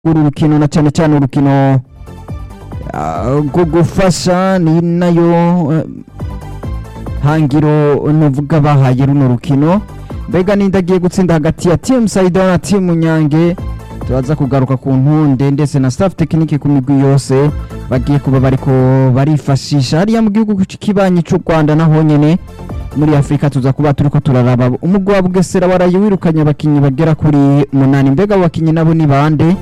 uru rukino na cyane cyane urukino ah, rwo gufasha ni nayo eh, hangiro nuvuga bahaye runo rukino mbega ninde agiye gutsinda hagati ya timu sayida na timu nyange turaza kugaruka ku ntunde ndetse na staff tekinike ku migwi yose bagiye kuba bariko barifashisha hariya mu gihugu kibanyi cy'u rwanda naho nyene muri afurika tuza kuba turiko turaraba umugwi wa bugesera waraye wirukanye abakinyi bagera kuri munani mbega abo bakinyi nabo ni bande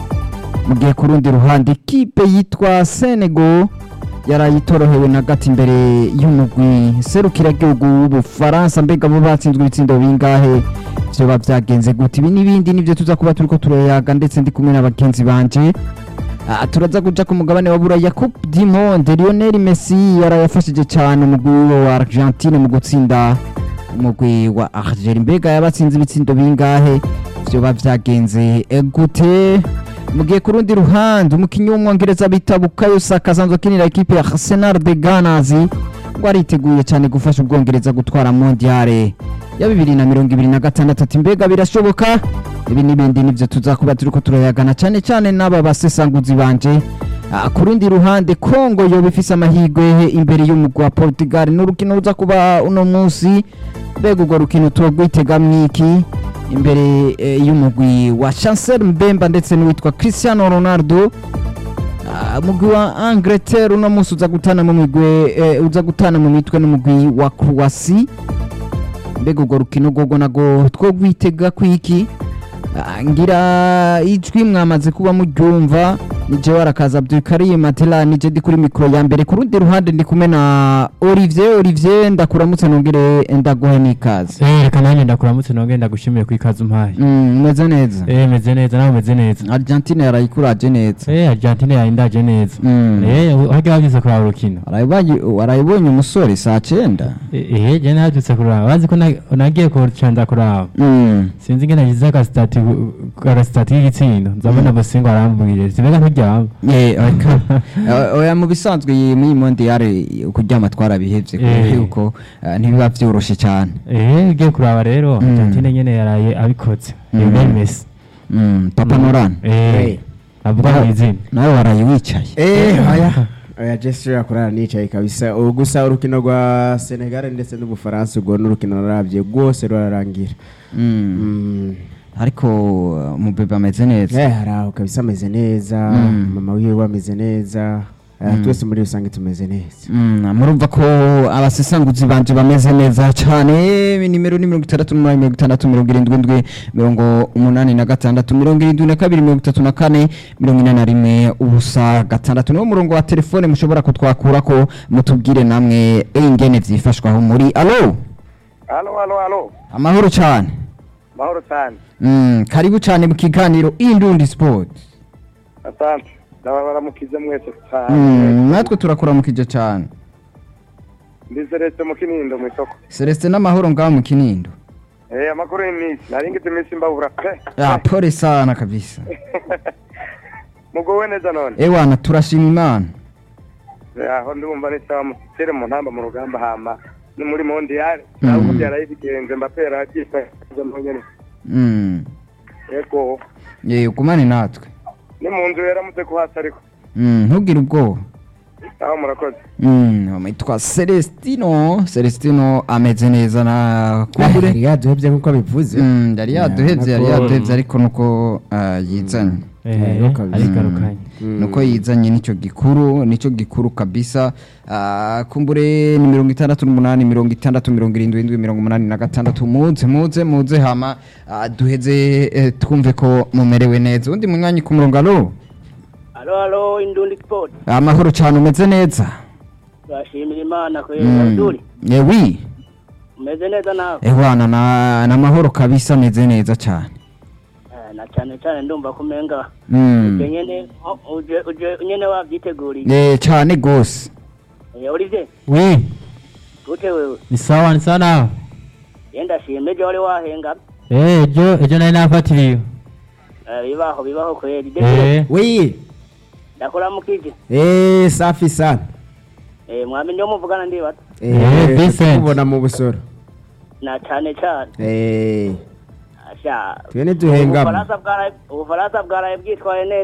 mu gihe ku rundi ruhande ikipe yitwa senego yaraye itorohewe na gati imbere y'umugwi serukiragihugu w'ubufaransa mbega bo batsinzwe ibitsindo bingahe vyoba vyagenze gute ibi n'ibindi nivyo tuza kuba turiko turayaga ndetse ndi kumwe na bagenzi banje Ah, turaza kuja ku mugabane wa buraya coupe du monde lionel messi yarayafashije cyane umugwi wiwe wa argentine mu gutsinda umugwi wa algeria mbega yabatsinze ibitsindo bingahe vyoba vyagenze eh, gute mu gihe ku rundi ruhande umukinnyi w'umwongereza bita bukayo saka asanzwe akinira ikipe ya arsenal de ganas ngo ariteguye cyane gufasha ubwongereza gutwara mondiale ya bibiri na mirongo ibiri na gatandatu ati mbega birashoboka ibi n'ibindi nivyo tuzakuba turiko turayagana cyane cyane n'aba basesanguzi banje Ah, ku rundi ruhande kongo yoba ifise amahirwe imbere y'umugwi wa portugal n'urukino ruza kuba uno munsi mbega urwo rukino turagwitegamwo iki imbere eh, y'umugwi wa chancel mbemba ndetse n'uwitwa cristiano ronaldo Ah, umugwi wa angleterre uno munsi uza gutana mu migwe eh, uza gutana mu mitwe n'umugwi wa croatie mbega urwo rukino rwogo nago twogwitega kwiki Ah, ngira ijwi mwamaze kuba muryumva nije warakaza Abdulkarim Matela nije ndi kuri mikro ya mbere ku rundi ruhande ndi kumwe na Olivier Olivier ndakuramutse nongere ndaguhe n'ikaze Eh, reka nanjye ndakuramutse nongeye ndagushimiye ku ikaze umpaye Mm, umeze neza eh meze neza nawe umeze neza Argentine yarayikuraje neza eh Argentine yawe ndaje neza Mm. eh harya wagize kuraba urukino Warayibonye warayibonye umusore saa cyenda eh eh, je nabyutse kuraba bazi ko na- nagiye kucanda kuraba Mm. sinzi ngene nagize agasitati agasitati k'igitsindo nzabona bosingo arambwire sibega nturyama Eh, oya, eh, oya mu bisanzwe iyi muri mondiale kuryama twarabihevye kubera Eh. yuko eh, ntibiba vyoroshe cyane eh ugiye kuraba rero Mm. Argentine nyene yaraye abikoze Mm. Lionel Messi Mm, Papa Noran eh avuga mu izina nawe waraye wicaye Eh, oya oya Jesse yakorana nicaye kabisa ubu gusa urukino rwa Senegal ndetse n'Ubufaransa ubwo n'urukino narabye rwose rurarangira Mm. Mm. ariko uh, mubebe ameze neza Eh, hari aho kabisa ameze neza Mm. mama wiwe ameze neza Eh, Mm. twese muri rusange tumeze neza Mm, murumva ko abasesanguzi banje bameze neza cyane nimero ni mirongo itandatu n'umunani mirongo itandatu mirongo irindwi indwi mirongo umunani na gatandatu mirongo irindwi na kabiri mirongo itatu na kane mirongo ine na rimwe ubusa gatandatu niwo murongo wa telefone mushobora kutwakurako mutubwire namwe ingene vyifashwaho muri alo Halo, halo, halo. amahoro cyane Mahoro cyane. mm, karibu cyane mu kiganiro indundi sport Asante. Ndabaramukize mwese mm, cyane. natwe turakuramukije cyane Ndi Celeste mu Kinindo mu isoko. celestin n'amahoro ngaho mu kinindo Eh, amakuru y'imisi. Nari ngize imisi mbabura pe. ya pole sana kabisa Mugowe neza none. ewana turashima imana Eh, Aho ndumva ni sawa mutere mu ntamba mu rugamba hama. Ni muri mondial. Mm. Ntabwo byaraye bigenze mbapera agifashe mu nyene. Mm. Yego. ye ugumane natwe Ni mu nzu yaramutse ko hasi ariko. Mm, ntugire ubwoba Aho murakoze. Mm, yitwa celestino celestino ameze neza na kumbure yari yaduhebye nk'uko bivuze Mm, yari yaduhevye yari nkuko- yaduhevye ariko nuko ah, yizanye eh Eh, kabisa. arigarukanye Mm. nuko yizanye nicyo gikuru nicyo gikuru kabisa Ah, kumbure ni mirongo itandatu n'umunani mirongo itandatu mirongo irindwi indwi mirongo umunani na gatandatu muze muze muze hama ah, duheze eh, twumve ko mumerewe neza undi munywanyi ku murongo alo Halo halo Indundi Sport. amahoro cyane umeze neza Turashimira Imana ko Mm. Abdul. yewi Umeze neza nawe. ehwana na na mahoro kabisa ameze neza cyane Eh, Na cyane cyane ndumva kumenga. Mm. Uje nyene o- uje uje nyene wavyiteguriye. Eh, cyane gose Eh Olivier, we gute wewe? ni sawa ni sawa nawe Yenda shime je wale wahenga. eh ejo ejo nari nafatiriwe Eh bibaho bibaho kweli. eh oui Ndakora mukije. eh safi sana Eh mwami ndio muvugana ndi bato. Eh, Vincent. kubona mu busoro Na cyane cyane. eh asha twe ntiduhengama Ubufaransa bwaraye- ubufaransa bwaraye bwitwaye neza